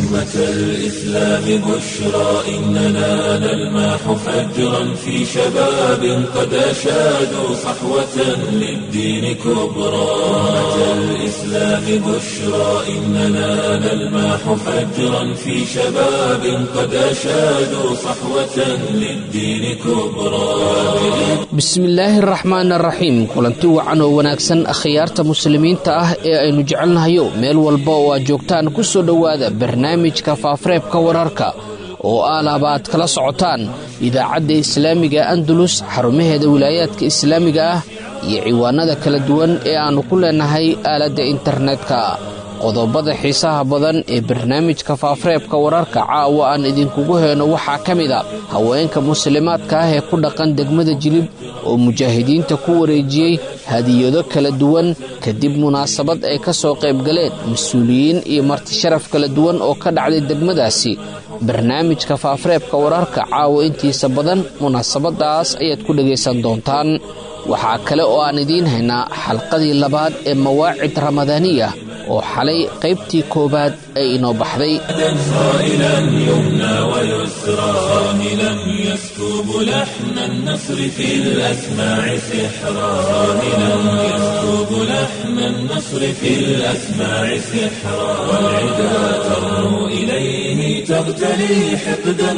أمة الإسلام بشرى إننا نلمح فجرا في شباب قد أشادوا صحوة للدين كبرى أمة الإسلام بشرى إننا نلمح فجرا في شباب قد أشادوا صحوة للدين كبرى bismillaahi araxmaan araxiim kulanti wacan oo wanaagsan akhyaarta muslimiinta ah ee aynu jecelnahayo meel walba oo aad joogtaan ku soo dhowaada barnaamijka faafareebka wararka oo aalaba aad kala socotaan idaacadda islaamiga andalus xarumaheeda wilaayaadka islaamiga ah iyo ciwaanada kala duwan ee aannu ku leenahay aaladda internetka qodobada xiisaha badan ee barnaamijka faafareebka wararka caawa aan idinkugu heyno waxaa ka mid a haweenka muslimaadka ah ee ku dhaqan degmada jilib oo mujaahidiinta ku wareejiyey hadiyado kala duwan kadib munaasabad ay ka soo qaybgaleen mas-uuliyiin iyo martisharaf kala duwan oo ka dhacday degmadaasi barnaamijka faafareebka wararka caawa intiisa badan munaasabadaas ayaad ku dhegaysan doontaan waxaa kale oo aan idiin haynaa xalqadii labaad ee mawaacid ramadaaniya oo xalay qaybtii koowaad ay inoo baxday صائلا يمنى ويسرى صاهلا يسكب لحن النصر في الأسماع سحرا صاهلا يسكب لحن النصر في الأسماع سحرا والعدا ترنو إليه تغتلي حقدا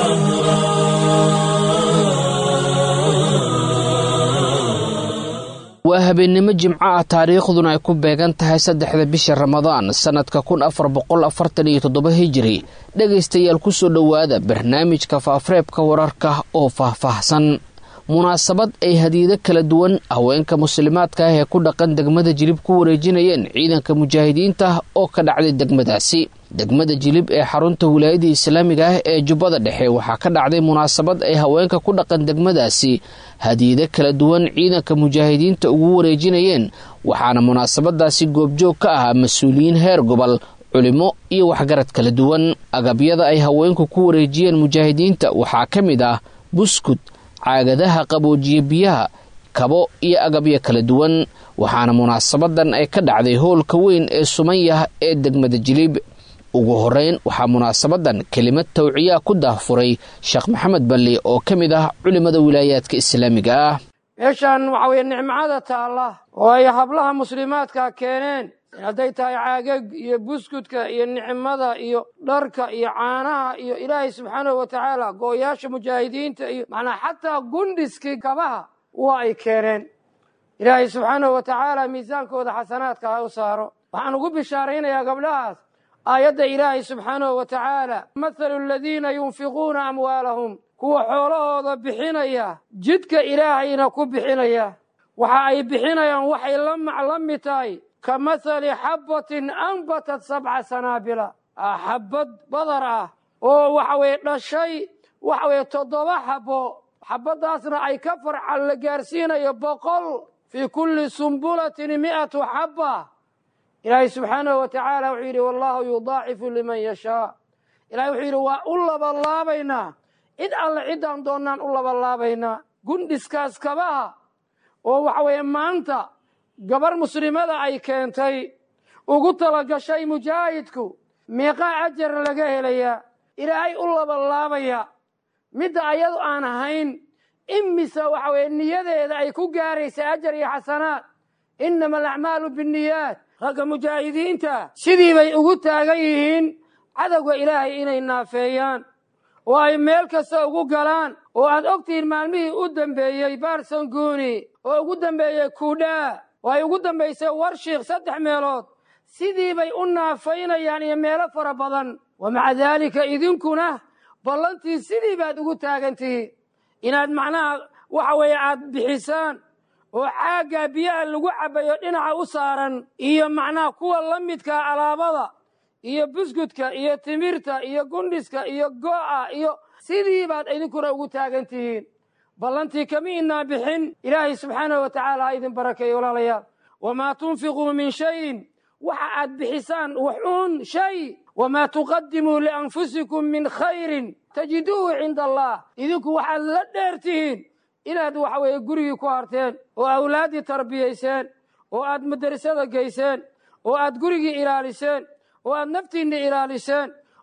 وقهرا waa habeennimo jimco ah taariikhduna ay ku beegan tahay saddexda bisha ramadaan sannadka kun afar boqol afartan iyo toddoba hijiri dhegaystayaal ku soo dhowaada barnaamijka faafareebka wararka oo faahfaahsan munaasabad ay hadiyado kala duwan haweenka muslimaadka ah ee ku dhaqan degmada jilib ku wareejinayeen ciidanka mujaahidiinta oo ka dhacday degmadaasi degmada jilib ee xarunta wilaayadda islaamiga ah ee jubbada dhexe waxaa ka dhacday munaasabad ay haweenka ku dhaqan degmadaasi hadiyado kala duwan ciidanka mujaahidiinta ugu wareejinayeen waxaana munaasabadaasi goobjoog ka ahaa mas-uuliyiin heer gobol culimo iyo waxgarad kala duwan agabyada ay haweenku ku wareejiyeen mujaahidiinta waxaa ka mid ah buskud caagadaha qaboojiye biyaha kabo iyo agabyo kala duwan waxaana munaasabadan ay ka dhacday howlka weyn ee sumanyah ee degmada jilib ugu horeyn waxaa munaasabadan kelimad tawciyaa ku daahfuray sheekh maxamed balli oo ka mid ah culimada wilaayaadka islaamiga ah meeshaan waxa weeye nicmacada taalla oo ay hablaha muslimaadka keeneen hadday tahay caagag iyo buskudka iyo nicmada iyo dharka iyo caanaha iyo ilaahay subxaanahu wa tacaala gooyaasha mujaahidiinta iyo macnaa xataa gundhiskii kabaha waa ay keeneen ilaahay subxaanahu wa tacaala miisaankooda xasanaadka ha u saaro waxaan ugu bishaaraynayaa gabdhahaas aayadda ilaahay subxaanahu wa tacaala mathalu aladiina yunfiquuna amwaalahum kuwa xoolahooda bixinaya jidka ilaahayna ku bixinaya waxa ay bixinayaan waxay la mid tahay ka mathali xabbatin anbatat sabca sanaabila xabbad badar ah oo waxa weye dhashay waxa weye toddoba xabbo xabbadaasna ay ka farcan la gaarsiinayo boqol fii kulli sumbulatin mi'atu xabba ilaahay subxaanahu wa tacaala wuxuu yidhi wallahu yudaacifu liman yashaa ilahay wuxuu yidhi waa u labalaabaynaa cid alle ciddaan doonnaan u labalaabaynaa gundhiskaas kabaha oo waxa weeye maanta gabar muslimada ay keentay ugu talagashay mujaahidku meeqaa ajar laga helayaa ilaahay u labalaabaya midda ayadu aan ahayn imise waxa weye niyadeeda ay ku gaaraysa ajar iyo xasanaad innama alacmaalu binniyaat ragga mujaahidiinta sidii bay ugu taagan yihiin cadowga ilaahay inay naafeeyaan oo ay meel kasta ugu galaan oo aad ogtihiin maalmihii u dambeeyey baarsanguuni oo ugu dambeeyey kuudhaa oo ay ugu dambaysay warshiikh saddex meelood sidii bay u naafaynayaan iyo meelo fara badan wa maca daalika idinkuna ballantii sidii baad ugu taagan tihiin inaad macnaha waxa weeye aad bixisaan oo caaggaa biyaha lagu cabbayo dhinaca u saaran iyo macnaha kuwa la midkaa alaabada iyo buskudka iyo timirta iyo gundhiska iyo go'a iyo sidii baad idinkuna ugu taagan tihiin ballantii kama inaa bixin ilaahay subxaanahu wa tacaala ha idin barakeeyo walaalayaal wamaa tunfiquu min shayin waxa aad bixisaan waxuun shay wamaa tuqadimuu lianfusikum min khayrin tajiduuhu cinda allah idinku waxaad la dheer tihiin inaad waxa weeye gurigii ku harteen oo awlaaddii tarbiyayseen oo aad madrasada geyseen oo aad gurigii ilaaliseen oo aad naftiinna ilaaliseen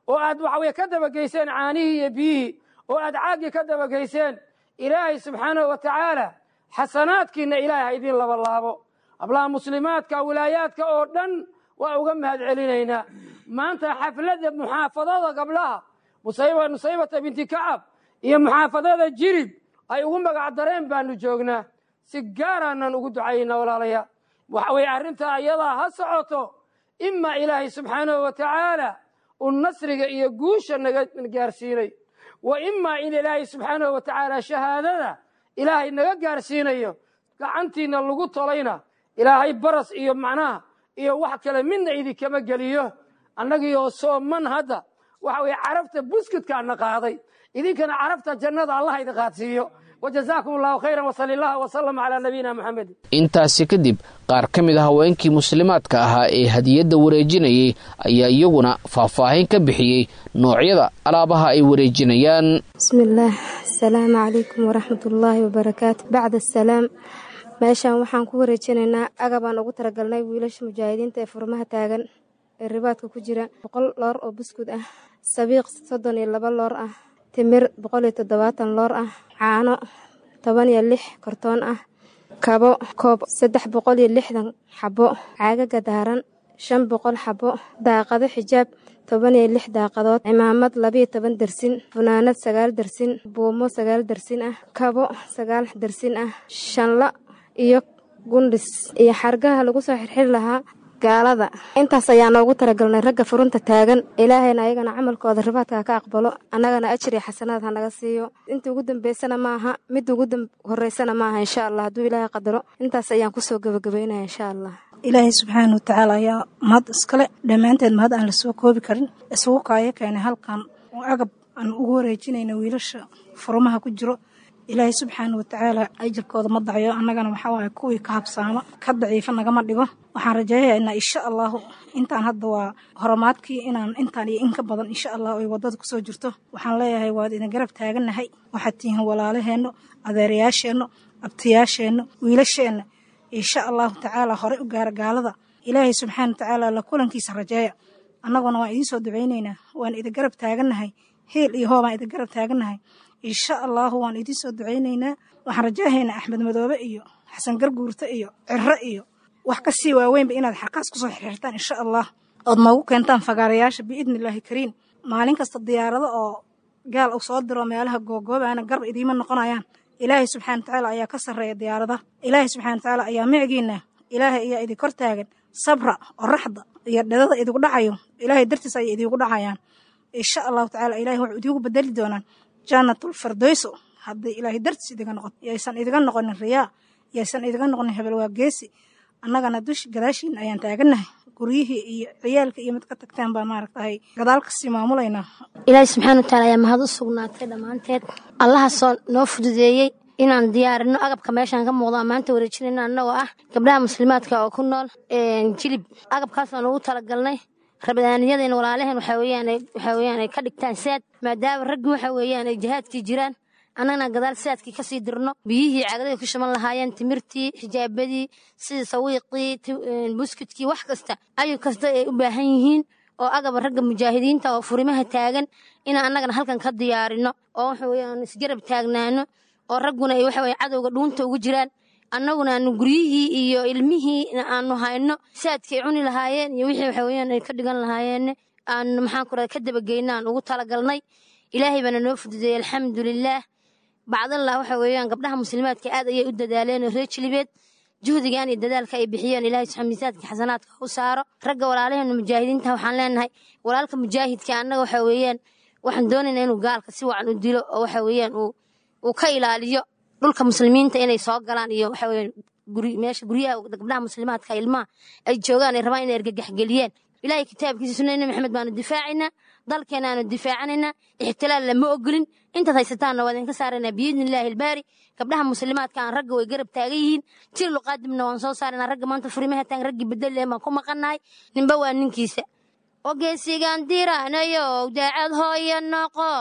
oo aad waxa weye ka dabageyseen caanihii iyo biyihii oo aad caaggii ka dabageyseen ilaahay subxaanahu wa tacaala xasanaadkiinna ilaahay ha idiin labalaabo hablaha muslimaadka wilaayaadka oo dhan waa uga mahad celinaynaa maanta xafladda muxaafadada gabdhaha nusaybata binti kacab iyo muxaafadada jirib ay ugu magac dareen baanu joognaa si gaaraanan ugu ducaynaa walaalayaa waxa weye arrintaa iyadaa ha socoto ima ilaahay subxaanahu wa tacaala uu nasriga iyo guusha naga gaarsiinay wa imaa in ilaahay subxaanahu wa tacaala shahaadada ilaahay naga gaarsiinayo gacantiina lagu tolayna ilaahay baras iyo macnaha iyo wax kale midna idinkama geliyo annagiioo sooman hadda waxa weye carabta buskudkaana qaaday idinkana carabta jannada allah idin qaadsiiyo wajazaakum allahu khayran wasali allah wasalam calaa nabiyina moxamedin intaasi kadib qaar ka mid a haweenkii muslimaadka ahaa ee hadiyadda wareejinayay ayaa iyaguna faahfaahin ka bixiyey noocyada alaabaha ay wareejinayaan bismillaah asalaamu calaykum waraxmatullaahi wabarakaatu bacda asalaam meeshaan waxaan ku wareejinaynaa agabaan ugu talagalnay wiilasha mujaahidiinta ee furmaha taagan ee ribaadka ku jira boqol loor oo buskud ah sabiiq soddon iyo laba loor ah timir boqol iyo toddobaatan loor ah caano toban iyo lix kortoon ah kabo koob saddex boqol iyo lixdan xabo caagaga daaran shan boqol xabo daaqado xijaab toban iyo lix daaqadood cimaamad labiyo toban dersin funaanad sagaal dersin buumo sagaal dersin ah kabo sagaal dersin ah shanla iyo gundhis iyo xargaha lagu soo xirxiri lahaa gaalada intaas ayaa noogu talagalnay ragga furunta taagan ilaahayna ayagana camalkooda ribaadka ka aqbalo annagana ajir iyo xasanaad ha naga siiyo inta ugu dambeysana maaha midda ugu horeysana maaha insha allah hadduu ilaahay qadaro intaas ayaan kusoo gebagabaynaya insha allah ilaahay subxaana watacaala ayaa mahad iskale dhammaanteed mahad aan lasoo koobi karin isugu kaayo keenay halkan oo agab aan ugu wareejinayna wiilasha furumaha ku jiro ilaahay subxaana watacaala ajirkooda ma dacyo annagana waxaa waaye kuwii ka habsaama ka daciifa nagama dhigo waxaan rajeeyaynaa insha allahu intaan hadda waa horomaadkii inaan intaan iyo in ka badan insha allah ay waddada kusoo jirto waxaan leeyahay waad idin garab taagannahay waxaad tihiin walaalaheenno adeerayaasheenno abtiyaasheenno wiilasheenna insha allahu tacaala horey u gaara gaalada ilaahay subxaana watacaala la kulankiisa rajeeya annaguna waan idiin soo ducaynaynaa waan idin garab taagannahay heel iyo hoobaan idin garab taagannahay insha allahu waan idiin soo ducaynaynaa waxaan rajaahaynaa axmed madoobe iyo xasan garguurte iyo ciro iyo wax ka sii waaweynba inaad xarkaas kusoo xirxirtaan insha allah ood noogu keentaan fagaarayaasha biidni illaahi kariim maalin kasta diyaarado oo gaal u soo diro meelaha googoobaana garb idiima noqonayaan ilaahay subxana watacaala ayaa ka sarreeya diyaarada ilaahay subxana watacaala ayaa micigiina ilaahay ayaa idin kor taagan sabra oraxda iyo dhadada idigu dhacayo ilaahay dartiis ayay idiigu dhacayaan insha allahu tacala ilahay waxu idiigu bedeli doonaan jannatul fardayso haddii ilaahay dartiis idiga noqoto yaysan idiga noqonin riyaa yaysan idiga noqonin hebel waa geesi annagana dush gadaashiina ayaan taagannahay guryihii iyo ciyaalka iyo mid ka tagtaan baa maaragtahay gadaal kasii maamulaynaa ilaahay subxaana watacaala ayaa mahad u sugnaatay dhammaanteed allahaasoo noo fududeeyey inaan diyaarino agabka meeshaan ka muuqdo maanta wareejinayno annagoo ah gabdhaha muslimaadka oo ku nool jilib agabkaasaan ugu talagalnay rabadaaniyadeen walaalaheen waxaa weeyaan waxaa weeyaan ay ka dhigtaan saad maadaama raggi waxa weeyaan ay jihaadkii jiraan annagana gadaal saadkii kasii dirno biyihii cagadaday ku shaban lahaayeen timirtii xijaabadii sidii sawiiqii buskudkii wax kasta ayuu kasta ay u baahan yihiin oo agaba ragga mujaahidiinta oo furimaha taagan inaan annagana halkan ka diyaarino oo waxa weeyaan isgarab taagnaano oo ragguna ay waxa weye cadowga dhuunta ugu jiraan annaguna aanu guryihii iyo ilmihii aanu hayno saadkay cuni lahaayeen iyo wixii waxa weeyaan ay ka dhigan lahaayeen aanu maxaan ku ka dabageyna aan ugu talagalnay ilaahay baana noo fududeeyey alxamdulilaah bacdallah waxa weeyaan gabdhaha muslimaadka aad ayay u dadaaleen reer jilibeed juhdigan iyo dadaalka ay bixiyeen ilaahay miisaadka xasanaadka u saaro ragga walaalaheena mujaahidiinta waxaan leenahay walaalka mujaahidka annaga waxa weeyaan waxaan doonaynaa inuu gaalka si wacan u dilo oo waxa weeyaan uu ka ilaaliyo dhulka muslimiinta inay soo galaan iyo waxa weeyaan guri meesha guryaha gabdhaha muslimaadka ilmaha ay joogaan ay rabaan inay argagaxgeliyeen ilaahay kitaabkiisa sunnada nabi maxamed baanu difaacaynaa dalkeena aanu difaacanaynaa ixtilaal lama ogolin intaad haysataanna waa idinka saaraynaa biidni illaahi albaari gabdhaha muslimaadka aan ragga way garab taagan yihiin jir luqaadibna waan soo saaraynaa ragga maanta furimaha taagan raggii bedel leh baan ku maqannahay ninba waa ninkiisa ogeesigaan diranayow daacad hooya noqo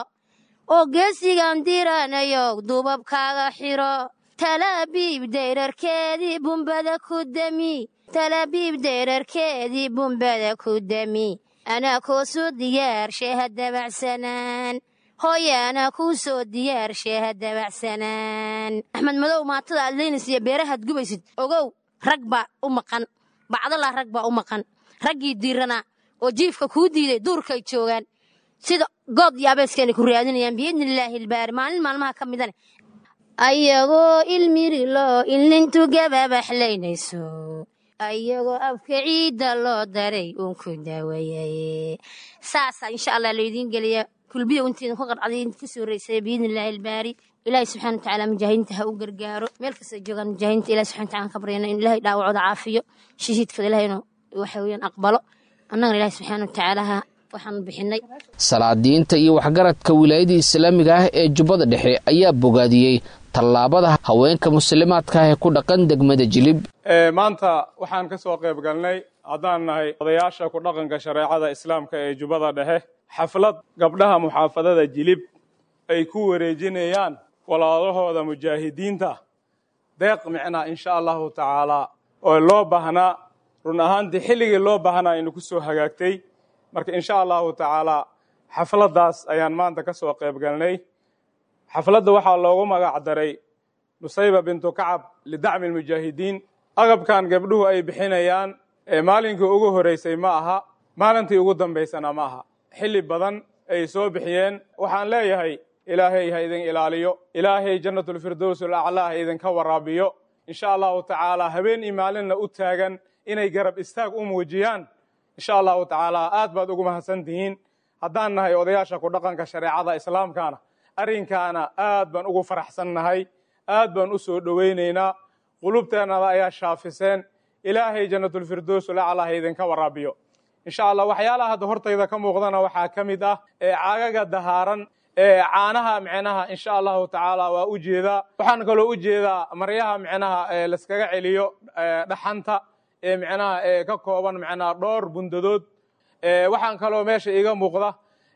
ogeesigaan diranayow dubabkaaga xiro talaabiib dayrarkeedii bumbada ku dami talaabiib dayrarkeedii bumbada ku dami anaa koo soo diyaarshe ha dabacsanaan hooye anaa kuu soo diyaarshe ha dabacsanaan axmed madow maatada aad leynaysiiyo beerahaad gubaysid ogow rag baa u maqan bacdalaa rag baa u maqan raggii diiranaa oo jiifka kuu diiday duurkay joogaan sida good iyo abeeskeenay ku raadinayaan biidnillaahi ilbaari maalin maalmaha ka midane ayagoo ilmirilo ilnintu gababaxlaynayso ayagoo afka ciidda loo daray uun ku daawayaye saasaa insha allah laydiin geliya kulbiya intiidin ku qarcday idinka soo reysaya biidnillaahi ilbaari ilaahay subxana watacaala mujaahidiinta ha u gargaaro meel kastay joogaan mujaahidiinta ilahi subxana wataala ka baryana in ilaahay dhaawacooda caafiyo shahiidkooda ilahay inuu waxa weeyaan aqbalo annagana ilaahay subxaana watacaala ha waxaan bixinay salaadiinta iyo waxgaradka wilaayada islaamiga ah ee jubbada dhexe ayaa bogaadiyey tallaabada haweenka muslimaadka ah ee ku dhaqan degmada jilib maanta waxaan ka soo qayb galnay haddaan nahay odayaasha ku dhaqanka shareecada islaamka ee jubbada dhexe xaflad gabdhaha muxaafadada jilib ay ku wareejinayaan walaalahooda mujaahidiinta deeq micnaa insha allahu tacaalaa oo loo baahnaa run ahaantii xilligii loo baahnaa aynu ku soo hagaagtay marka insha allahu tacaalaa xafladdaas ayaan maanta ka soo qayb galnay xafladda waxaa loogu magac daray nusayba bintu kacab lidacmi lmujaahidiin agabkan gabdhuhu ay bixinayaan maalinkii ugu horeysay ma aha maalintii ugu dambaysana ma aha xilli badan ay soo bixiyeen waxaan leeyahay ilaahay ha idin ilaaliyo ilaahay jannatulfirdows alaclaa ha idinka waraabiyo insha allahu tacaalaa habeen iyo maalinna u taagan inay garab istaag u muujiyaan insha allahu tacaalaa aad baad ugu mahadsan tihiin haddaan nahay odayaasha ku dhaqanka shareecada islaamkaana arrinkaana aad baan ugu faraxsannahay aad baan u soo dhowaynaynaa qulubteennada ayaa shaafiseen ilaahay jannatulfirdows alaclaa ha idinka waraabiyo insha allah waxyaalaha hadda hortayda ka muuqdana waxaa ka mid ah ee caagaga dahaaran ee caanaha micnaha insha allahu tacaala waa u jeedaa waxaan kaloo u jeedaa maryaha micnaha ee laskaga celiyo dhaxanta ee micnaha ee ka kooban micnaha dhowr bundadood waxaan kaloo meesha iiga muuqda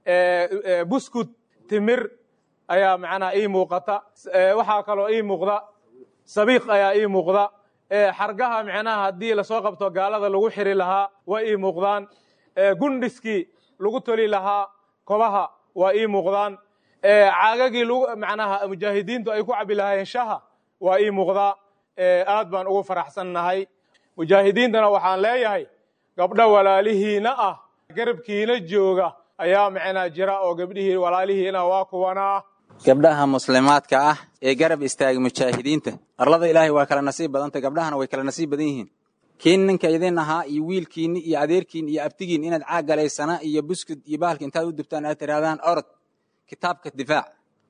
buskud timir ayaa macnaha ii muuqata waxaa kaloo ii muuqda sabiiq ayaa ii muuqda xargaha micnaha haddii lasoo qabto gaalada lagu xiri lahaa waa ii muuqdaan gundhiskii lagu toli lahaa kobaha waa ii muuqdaan caagagii macnaha mujaahidiintu ay ku cabi lahaayeen shaha waa ii muuqdaa aad baan ugu faraxsannahay mujaahidiintana waxaan leeyahay gabdho walaalihiina ah garabkiina jooga ayaa macnaa jira oo gabdhihii walaalihiina waa kuwanaa gabdhaha muslimaadka ah ee garab istaagay mujaahidiinta arlada ilaahay waa kala nasiib badantay gabdhahana way kala nasiib badan yihiin kiin ninka idin ahaa iyo wiilkiinni iyo adeerkiin iyo abtigiin inaad caag galaysana iyo buskud iyo bahalka intaad u dubtaan aad tidhahdaan orod kitaabka difaac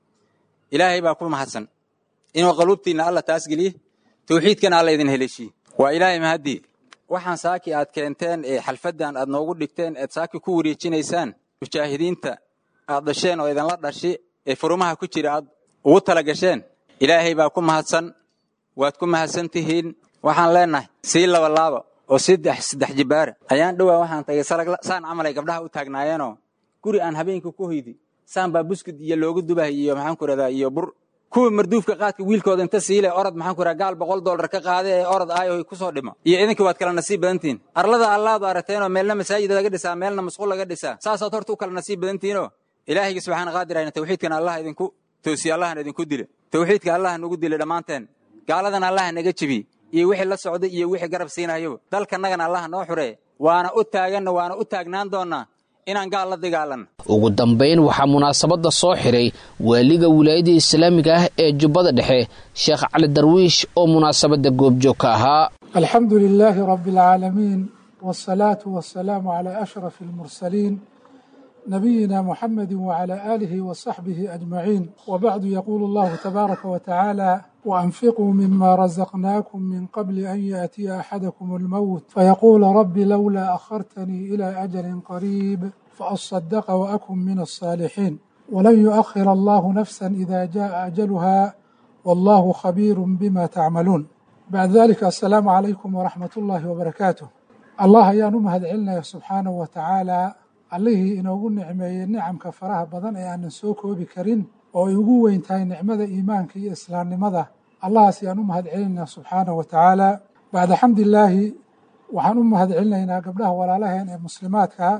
ilaahay baa ku mahadsan inuu qaluubtiinna alla taas geliye tawxiidkana alla idin heleeshiye waa ilaahay mahaddii waxaan saaki aad keenteen ee xalfaddan aad noogu dhigteen ead saaki ku wareejinaysaan mujaahidiinta aad dhasheen oo idinla dhashi ee furumaha ku jira aad ugu tala gasheen ilaahay baa ku mahadsan waad ku mahadsan tihiin waxaan leennahay sii labalaaba oo saddex saddex jibbaara ayaan dhowaa waxaan tagay saan camal ay gabdhaha u taagnaayeenoo guri aan habeenkii ku hoydi saan baa buskud iyo loogu dubah iyo maxaan ku rahdaa iyo bur kuwa marduufka qaadka wiilkooda inta siile orod maxaan ku rahaa gaal boqol dollar ka qaade ee orod aayo ku soo dhimo iyo idinka waad kala nasiib badantihiin arlada allaadu aragteenoo meelna masaajid laga dhisaa meelna masquul laga dhisaa saasaad horta u kala nasiib badantihiinoo ilaahayga subxaana qaadir ayna tawxiidkana allah idinku toosiye allahna idinku dile tawxiidka allah nagu dile dhammaanteen gaaladan allah naga jebi iyo wixii la socday iyo wixii garab siinayaba dalkanagana allah noo xuree waana u taaganna waana u taagnaan doonnaa inaan gaal la dagaalanno ugu dambayn waxaa munaasabadda soo xiray waaliga wilaayada islaamiga ah ee jubbada dhexe sheekh cali darwiish oo munaasabadda goobjoog ka ahaa alxamdu lilaahi rabi alcaalamiin wsalaatu wasalaamu calaa ashrafi almursaliin nabiyina muxamedi wcala aalihi wasaxbihi ajmaciin wabacdu yaquulu allahu tabaaraka watacaala waanfiquu mima razaqnaakum min qabli an yaatiya axadakum almowt fayaquula rabbi lowlaa akhartanii ila ajalin qariib faasadaqa waakun min alsaalixiin walan yuakhir allahu nafsa ida jaءa ajaluha wallahu khabiiru bima tacmaluun bacda dalika assalaamu calaykum waraxmat ullaahi wabarakaatuh allah ayaan u mahad celinaya subxaanahu wa tacaala allihii inoogu nicmeeyey nicamka faraha badan ee aanan soo koobi karin oo ay ugu weyn tahay nicmada iimaanka iyo islaamnimada allahaas ayaan u mahad celinaynaa subxaanahu wa tacaala bacda xamdilaahi waxaan u mahad celinaynaa gabdhaha walaalaheen ee muslimaadka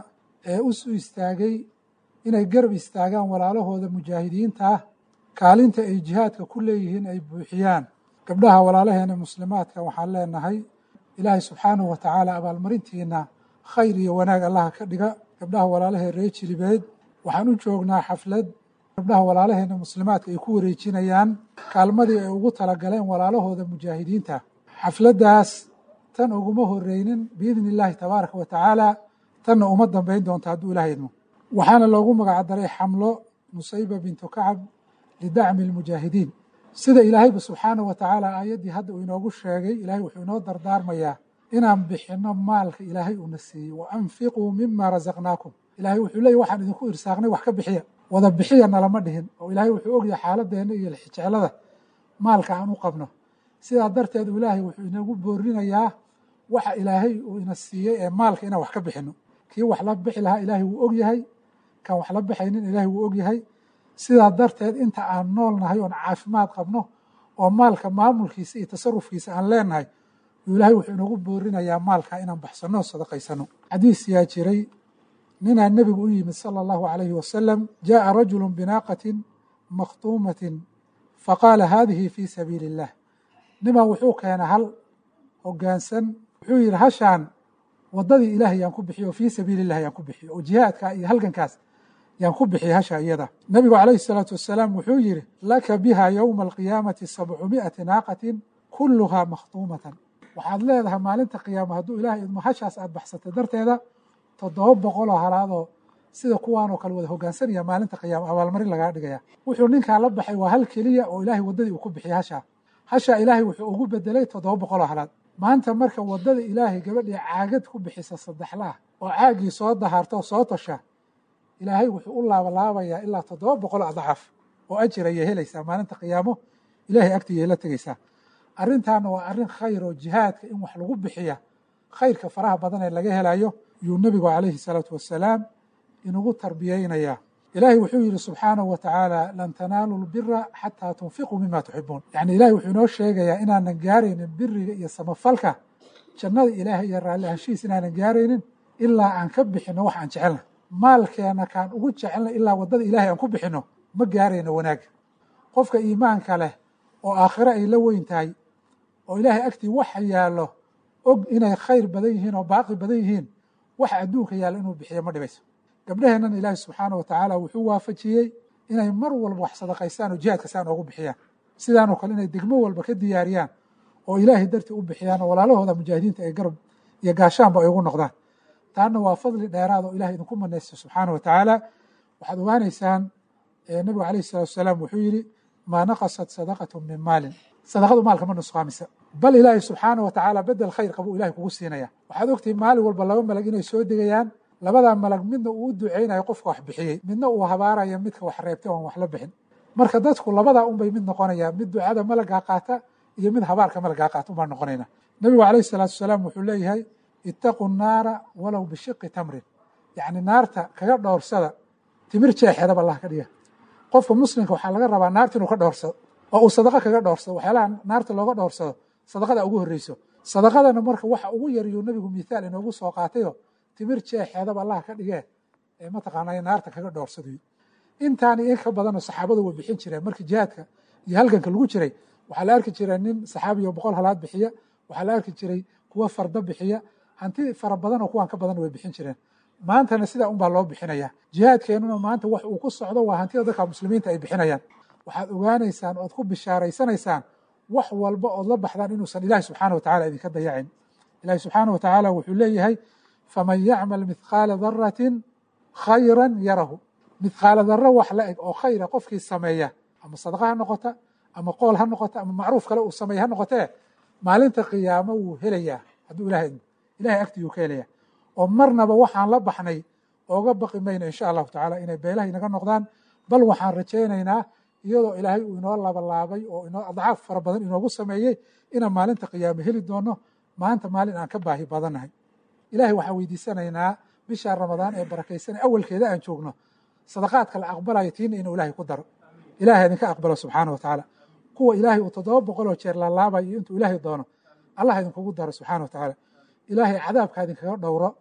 ee u suu istaagay inay garab istaagaan walaalahooda mujaahidiinta ah kaalinta ay jihaadka ku leeyihiin ay buuxiyaan gabdhaha walaalaheena muslimaadka waxaan leenahay ilaahay subxaanahu wa tacaala abaalmarintiina khayr iyo wanaag allaha ka dhiga gabdhaha walaalahee ree jilibeed waxaan u joognaa xaflad gabdhaha walaalaheena muslimaadka ay ku wareejinayaan kaalmadii ay ugu talagaleen walaalahooda mujaahidiinta xafladdaas tan uguma horeynin biidni illaahi tabaaraka wa tacaala tanna uma dambayn doonto hadduu ilaah idmo waxaana loogu magacdaray xamlo nusayba bintu kacab lidacmi almujaahidiin sida ilaahayba subxaanahu wa tacaala aayaddii hadda uu inoogu sheegay ilaahay wuxuu inoo dardaarmayaa inaan bixinno maalka ilaahay uuna siiyey wa anfiquu mima rasaqnaakum ilaahay wuxuu leeyay waxaan idinku irsaaqnay wax ka bixiya wada bixiya nalama dhihin oo ilaahay wuxuu ogyahay xaaladeenna iyo jeclada maalka aan u qabno sidaa darteed ilaahay wuxuu inagu boorinayaa waxa ilaahay uu ina siiyey ee maalka inaan wax ka bixinno kii wax la bixi lahaa ilaahay wuu ogyahay kan wax la bixaynin ilaahay wuu ogyahay sidaa darteed inta aan nool nahay oon caafimaad qabno oo maalka maamulkiisa iyo tasarufkiisa aan leenahay ilaahay wuxuu inagu boorinayaa maalka inaan baxsanno o sadaqaysano xadiis yaa jiray ninaa nebigu u yimid sala allahu calayhi wasalam jaءa rajulu binaaqatin makhtuumatin faqaala haadihi fii sabiili illah nimaa wuxuu keenay hal hogaansan wuxuu yidhi hashaan waddadii ilaahay yaan ku bixiyo oo fii sabiili illah yaan ku bixiyo oo jihaadkaa iyo halgankaas yaan ku bixiyay hasha iyada nebigu calayhi salaatu wasalaam wuxuu yidhi laka biha yowma alqiyaamati sabcumi'ati naaqatin kulluhaa makhtuumatan waxaad leedahay maalinta qiyaama hadduu ilahay idmo hashaas aad baxsatay darteeda toddoba boqoloo halaadoo sida kuwaanoo kale wada hogaansanaya maalinta qiyaama abaalmarin lagaa dhigaya wuxuu ninkaa la baxay waa hal keliya oo ilaahay waddadii uu ku bixiyay hashaa hashaa ilaahay wuxuu ugu bedelay toddoba boqoloo halaad maanta marka waddada ilaahay gabadhii caagad ku bixisa saddexlaah oo caaggii soo dahaarta oo soo tosha ilaahay wuxuu u laabalaabayaa ilaa toddoba boqol adcaaf oo ajir ayay helaysaa maalinta qiyaamo ilaahay agtiiyay la tegeysaa arrintaana waa arrin khayr oo jihaadka in wax lagu bixiya khayrka faraha badan ee laga helayo yuu nebigu calayhi salaatu wasalaam inugu tarbiyeynayaa ilaahay wuxuu yidhi subxaanahu wa tacaala lan tanaaluu lbira xataa tunfiquu mima tuxibuun yacni ilahay wuxuu inoo sheegayaa inaanan gaaraynin biriga iyo samafalka jannada ilaahay iyo raalli ahaanshihiis inaanan gaaraynin ilaa aan ka bixinno wax aan jecelna maalkeena kaan ugu jecelna ilaa waddada ilaahay aan ku bixinno ma gaarayno wanaagga qofka iimaanka leh oo aakhiro ay la weyn tahay oo ilaahay agtii waxa yaallo og inay khayr badan yihiin oo baaqi badan yihiin waxa adduunka yaallo inuu bixiyo ma dhibayso gabdhaheennan ilaahi subxaana wa tacaala wuxuu waafajiyey inay mar walba wax sadaqaystaan oo jihaadka saan oogu bixiyaan sidaanoo kale inay degmo walba ka diyaariyaan oo ilaahay dartii u bixiyaan oo walaalahooda mujaahidiinta ay garab iyo gaashaanba ay ugu noqdaan taana waa fadli dheeraad oo ilahay idinku manaysta subxaana wa tacaala waxaad ogaanaysaan nebigu calayhi salatu wasalaam wuxuu yidhi maa naqasat sadaqatu min maalin sadaqadu maalka ma nusqaamisa bal ilaahay subxaana wa tacaala bedel khayr qabuu ilahay kugu siinaya waxaad ogtihi maalin walba laba malag inay soo degayaan labadaa malag midna uu u duceynayo qofka wax bixiyey midna uu habaaraya midka wax reebtay oon wax la bixin marka dadku labadaa unbay mid noqonayaan mid ducada malagaa qaata iyo mid habaarka malagaa qaata unbaan noqonayna nebigu calayhi salaatu wasalaam wuxuu leeyahay ittaqu naara walow bishiqi tamrin yacni naarta kaga dhowrsada timir jeexeedaba allah ka dhiga qofka muslimka waxaa laga rabaa naarta inuu ka dhowrsado oo uu sadaqo kaga dhowrsado waxyaalaha naarta looga dhowrsado sadaqada ugu horreyso sadaqadana marka waxa ugu yariyuu nebigu mithaal inoogu soo qaatayo timir jeexeedaba allah ka dhigee ee mataqaanaa naarta kaga dhowrsadayo intaani in ka badanoo saxaabadu way bixin jireen markii jihaadka iyo halganka lagu jiray waxaa la arki jiray nin saxaabiyo boqol halaad bixiya waxaa la arki jiray kuwa fardo bixiya hanti fara badan oo kuwaan ka badan way bixin jireen maantana sidaa unbaa loo bixinaya jihaadkeenuna maanta wax uu ku socdo waa hantida dadka muslimiinta ay bixinayaan waxaad ogaanaysaan ood ku bishaaraysanaysaan wax walba ood la baxdaan inuusan ilaahi subxaana wa tacala idinka dayacin ilahi subxaana wa tacaala wuxuu leeyahay faman yacmal mithqaala daratin khayran yarahu mithqaala daro wax la eg oo khayra qofkii sameeya ama sadaqa ha noqota ama qool ha noqota ama macruuf kale uu sameeya ha noqotee maalinta qiyaamo wuu helayaa hadduu ilahay idmo ilahay agtiyuu ka helaya oo marnaba waxaan la baxnay ooga baqi mayno insha allahu tacaala inay beelaha inaga noqdaan bal waxaan rajaynaynaa iyadoo ilaahay uu inoo labalaabay oo inoo adcaaf fara badan inoogu sameeyey inaan maalinta qiyaamo heli doono maanta maalin aan ka baahi badannahay ilahay waxaan weydiisanaynaa bisha ramadaan ee barakaysanay awalkeeda aan joogno sadaqaadka la aqbalayo tiina inuu ilahay ku daro ilahay idinka aqbalo subxaana wa tacaala kuwa ilaahay uu toddoba boqoloo jeer laalaabayo intuu ilaahay doono allah idinkugu daro subxaana wa tacaala ilaahay cadaabka idinkaga dhowro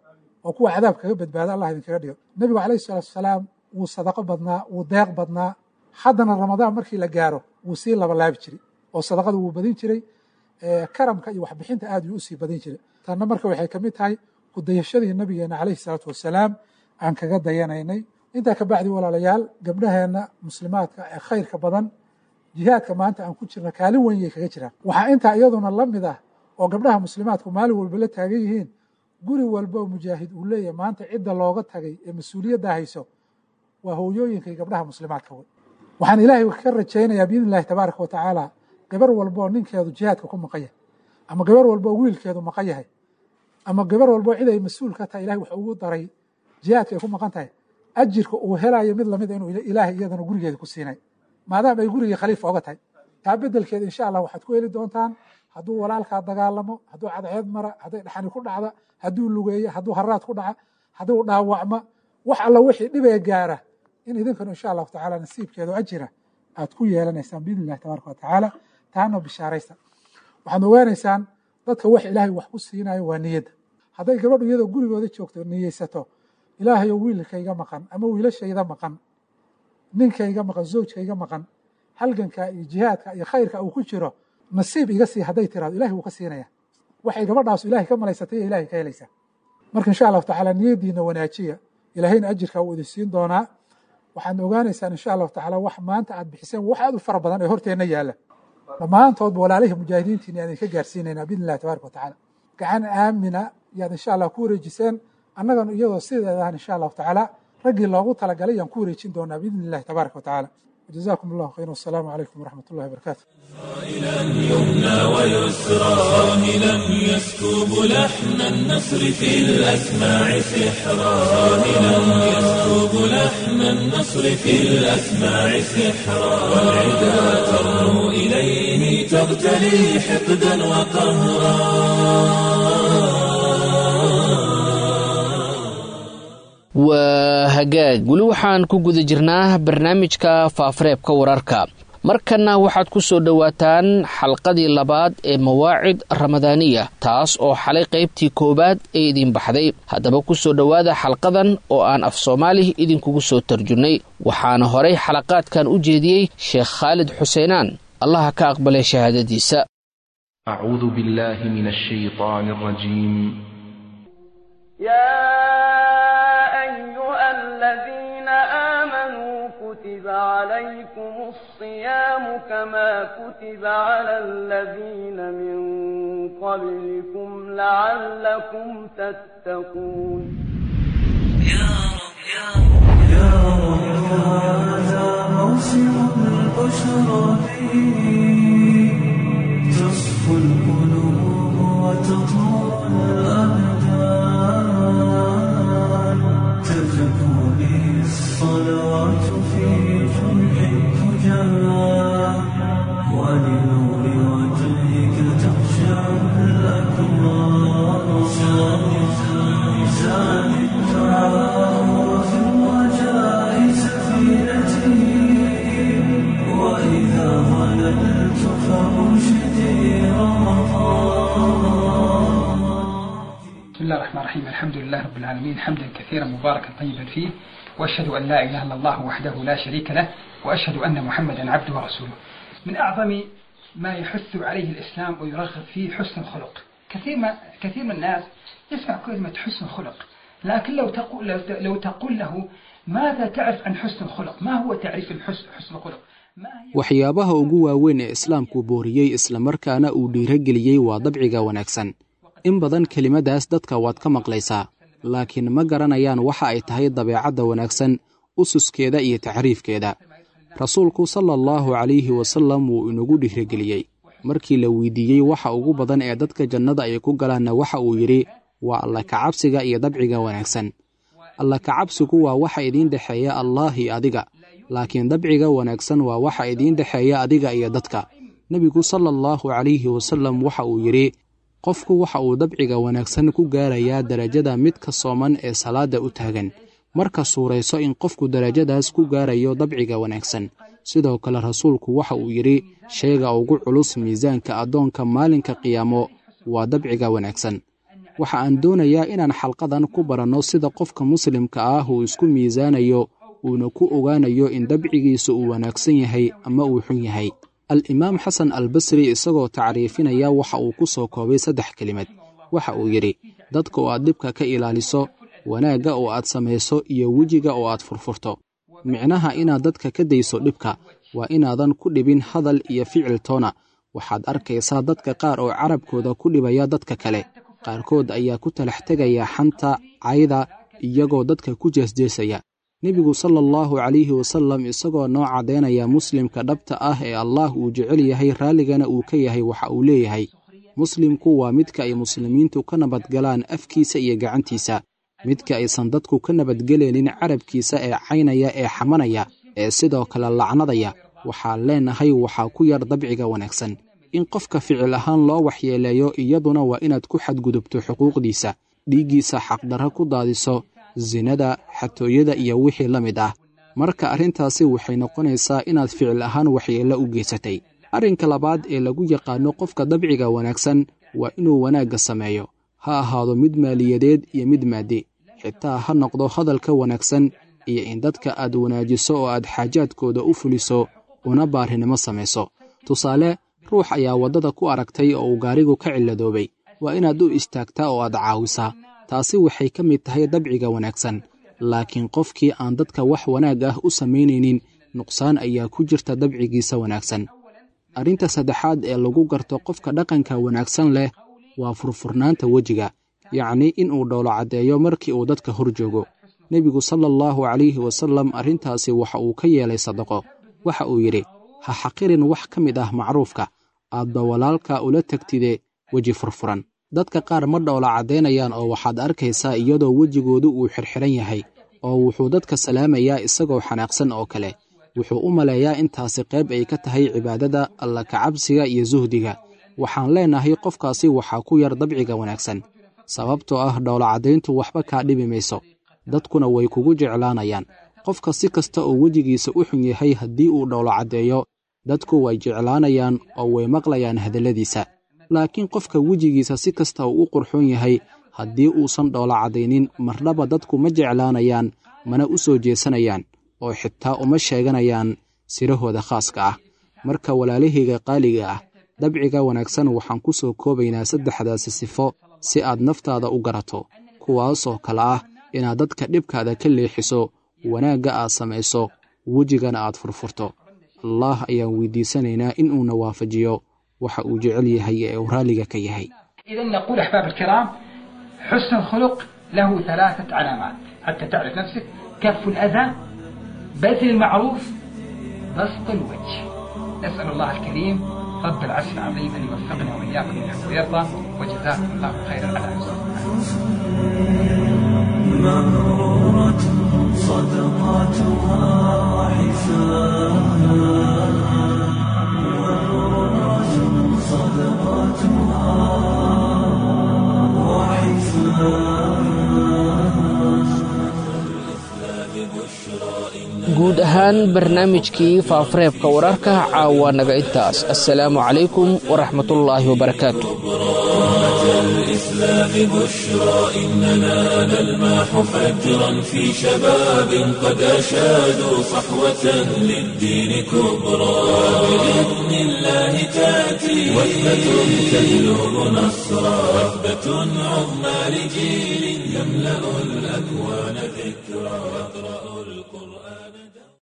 oo kuwa cadaab kaga badbaada allah idinkaga dhigo nebigu calayhi salaatu wasalaam wuu sadaqo badnaa wuu deeq badnaa haddana ramadaan markii la gaaro wuu sii labalaabi jiray oo sadaqada wuu badin jiray karamka iyo waxbixinta aad yuu usii badin jiray tanna marka waxay ka mid tahay kudayashadii nabigeena calayhi salaatu wasalaam aan kaga dayanaynay intaa ka bacdi walaalayaal gabdhaheenna muslimaadka ee khayrka badan jihaadka maanta aan ku jirna kaalin weyn yay kaga jiraan waxaa intaa iyaduna la mid ah oo gabdhaha muslimaadku maalin walba la taagan yihiin guri walba oo mujaahid uu leeyahay maanta cidda looga tagay ee mas-uuliyadda hayso waa hooyooyinka iyo gabdhaha muslimaadka wey waxaan ilaahay ka rajaynayaa biidni illahi tabaaraka wa tacaala gabar walba oo ninkeedu jihaadka ku maqan yahay ama gabar walba oo wiilkeedu maqan yahay ama gabar walba oo cid ay mas-uul ka tahay ilahay wax ugu daray jihaadka ay ku maqan tahay ajirka uu helayo mid lamid inuu ilaahay iyadana gurigeeda ku siinay maadaama ay gurigii khaliifa oga tahay taa bedelkeeda insha allah waxaad ku heli doontaan hadduu walaalkaa dagaalamo hadduu cadceed mara hadday dhaxani ku dhacda hadduu lugeeyo hadduu haraad ku dhaca hadduu dhaawacma wax alla wixii dhibee gaara in idinkanu insha allahu tacaala nasiibkeedu ajira aad ku yeelanaysaan biidni illahi tabaaraka wa tacaala taana bishaaraysta waxaad ogaanaysaan dadka wax ilaahay wax ku siinayo waa niyadda hadday gabadhu iyadoo gurigooda joogto niyeysato ilaahayo wiilkayga maqan ama wiilashayda maqan ninkayga maqan zawjkayga maqan halganka iyo jihaadka iyo khayrka uu ku jiro nasiib iga sii hadday tiraado ilahay wuu ka siinaya waxay gabadhaasu ilahay ka malaysatay iyo ilahay ka helaysaa marka insha allahu tacaala niyadiina wanaajiya ilahayna ajirkaa wuu idin siin doonaa waxaad ogaanaysaan insha allahu tacaala wax maanta aad bixiseen wax aad u fara badan ee horteenna yaalla dhammaantoodba walaalihii mujaahidiintiina aan idinka gaarsiinaynaa biidni illahi tabaraka wa tacaala gacan aamina yaad insha allah ku wareejiseen annaganu iyadoo sideedahan insha allahu tacaala raggii loogu talagalay yaan ku wareejin doonaa biidni illahi tabaaraka wa tacaala وجزاكم الله خيرا والسلام عليكم ورحمة الله وبركاته صائلا يمنى ويسرى صاهلا يسكب لحن النصر في الأسماع سحرا صاهلا يسكب لحن النصر في الأسماع سحرا والعدا ترنو إليه تغتلي حقدا وقهرا waa hagaag weli waxaan ku guda jirnaa barnaamijka faafareebka wararka markanna waxaad ku soo dhowaataan xalqadii labaad ee mawaacid ramadaaniya taas oo xalay qaybtii koowaad ee idin baxday haddaba ku soo dhowaada xalqadan oo aan af soomaali idinkugu soo tarjunnay waxaana horay xalaqaadkan u jeediyey sheekh khaalid xuseenaan allaha ka aqbalay shahaadadiisa أعوذ بالله من الشيطان الرجيم يا أيها الذين آمنوا كتب عليكم الصيام كما كتب على الذين من قبلكم لعلكم تتقون هذا موسم البشرى فيه تصفو القلوب وتطهر الأبدان تزكو به الصلوات في جمع الفجار ولنور وجهك تخشع الأكرام زاد الدعاء وفي الرجاء سفينتي وإذا ظللت فأرشدي رمضان بسم الله الرحمن الرحيم الحمد لله رب العالمين حمدا كثيرا مباركا طيبا فيه واشهد ان لا اله الا الله وحده لا شريك له واشهد ان محمدا عبده ورسوله من اعظم ما يحث عليه الاسلام ويرغب فيه حسن الخلق كثير ما كثير من الناس يسمع كلمه حسن الخلق لكن لو تقول لو, لو تقول له ماذا تعرف عن حسن الخلق ما هو تعريف الحسن حسن الخلق waxyaabaha ugu waaweyn ee islaamku booriyey islamarkaana uu dhiirageliyey waa dabciga wanaagsan in badan kelimadaas dadka waad ka maqlaysaa laakiin ma garanayaan waxa ay tahay dabeecadda wanaagsan ususkeeda iyo taxriifkeeda rasuulku sala allahu calayhi wasallam wuu inagu dhiirageliyey markii la weydiiyey waxa ugu badan ee dadka jannada ay ku galaanna waxa uu yidhi waa alla kacabsiga iyo dabciga wanaagsan alla kacabsigu waa waxa idiin dhexeeya allaah iyo adiga laakiin dabciga wanaagsan waa waxa idiin dhexeeya adiga iyo dadka nebigu sala allahu calayhi wasallam waxa uu yidhi qofku waxa uu dabciga wanaagsan ku gaarayaa derajada midka sooman ee salaadda u taagan marka suurayso in qofku derajadaas ku gaarayo dabciga wanaagsan sidoo kale rasuulku waxa uu yidhi shayga ugu culus miisaanka addoonka maalinka qiyaamo waa dabciga wanaagsan waxa aan doonayaa inaan xalqadan ku baranno sida qofka muslimka ah uu isku miisaanayo uuna ku ogaanayo in dabcigiisa uu wanaagsan yahay ama uu xun yahay al-imaam xasan albasri isagoo tacriifinaya waxa uu ku soo koobay saddex kelimad waxa uu yidhi dadka oo aad dhibka ka ilaaliso wanaagga oo aad samayso iyo wejiga oo aad furfurto micnaha inaad dadka ka dayso dhibka waa inaadan ku dhibin hadal iyo ficil toona waxaad arkaysaa dadka qaar oo carabkooda ku dhibaya dadka kale qaarkood ayaa ku talax tegaya xanta cayda iyagoo dadka ku jeesjeesaya nebigu sala allahu calayhi wasallam isagoo noo caddaynaya muslimka dhabta ah ee allaah uu jecel yahay raalligana uu ka yahay waxa uu leeyahay muslimku waa midka ay muslimiintu ka nabadgalaan afkiisa iyo gacantiisa midka aysan dadku ka nabadgelaynin carabkiisa ee caynaya ee xamanaya ee sidoo kale lacnadaya waxaan leenahay waxaa ku yar dabciga wanaagsan in qofka ficil ahaan loo waxyeeleeyo iyaduna waa inaad ku xadgudubto xuquuqdiisa dhiiggiisa xaqdarro ku daadiso sinada xatooyada iyo wixii la mid ah marka arrintaasi waxay noqonaysaa inaad ficil ahaan waxyeello u geysatay arrinka labaad ee lagu yaqaano qofka dabciga wanaagsan waa inuu wanaagga sameeyo ha ahaado mid maaliyadeed iyo mid maadi xitaa ha noqdo hadalka wanaagsan iyo in dadka aad wanaajiso oo aad xaajaadkooda u fuliso una baarinimo samayso tusaale ruux ayaa waddada ku aragtay oo uu gaarigu ka cilladoobay waa inaad u istaagtaa oo aad caawisaa taasi waxay ka mid tahay dabciga wanaagsan laakiin qofkii aan dadka wax wanaag ah u samaynaynin nuqsaan ayaa ku jirta dabcigiisa wanaagsan arrinta saddexaad ee lagu garto qofka dhaqanka wanaagsan leh waa furfurnaanta wejiga yacnii inuu dhowlo caddeeyo markii uu dadka hor joogo nebigu sala allahu calayhi wasallam arrintaasi waxa uu ka yeelay sadaqo waxa uu yidhi ha xaqirin wax ka mid ah macruufka aadba walaalka ula tegtide weji furfuran dadka qaar ma dhowla caddaynayaan oo waxaad arkaysaa iyadoo wejigoodu uu xirxiran yahay oo wuxuu dadka salaamayaa isagoo xanaaqsan oo kale wuxuu u maleeyaa intaasi qayb ay ka tahay cibaadada alla kacabsiga iyo suhdiga waxaan leenahay qofkaasi waxaa ku yar dabciga wanaagsan sababtoo ah dhowlacaddayntu waxba kaa dhibi mayso dadkuna way kugu jeclaanayaan qofka si kasta oo wejigiisa u xun yahay haddii uu dhowlacaddeeyo dadku way jeclaanayaan oo way maqlayaan hadalladiisa laakiin qofka wejigiisa si kasta uu u qurxoon yahay haddii uusan dhowlacaddaynin marnaba dadku ma jeclaanayaan mana u soo jeesanayaan oo xitaa uma sheeganayaan sirahooda khaaska ah marka walaalahayga qaaliga ah dabciga wanaagsan waxaan ku soo koobaynaa saddexdaasi sifo si aad naftaada u garato kuwaasoo kale ah inaad dadka dhibkaada ka leexiso wanaagga aad samayso wejigana aad furfurto allaah ayaan weydiisanaynaa in uuna waafajiyo waxa uu jecel yahay ee uu raalliga ka yahay إذا نقول أحباب الكرام حسن الخلق له ثلاثة علامات حتى تعرف نفسك كف الأذى بذل المعروف بسط الوجه نسأل الله الكريم رب العرش العظيم أن يوفقنا وإياكم لما ويرضى وجزاكم الله خيرا على مغرورة صدقاتها حساب مغرورة صدقاتها guud ahaan barnaamijkii faafareebka wararka caawa naga intaas assalaamu calaykum waraxmatullaahi wabarakaatu الإسلام بشرى إننا نلمح فجرا في شباب قد أشادوا صحوة للدين كبرى بإذن الله تأتي وثبة تجلب نصرا وثبة عظمى لجيل يملأ الأكوان ذكرى يقرأ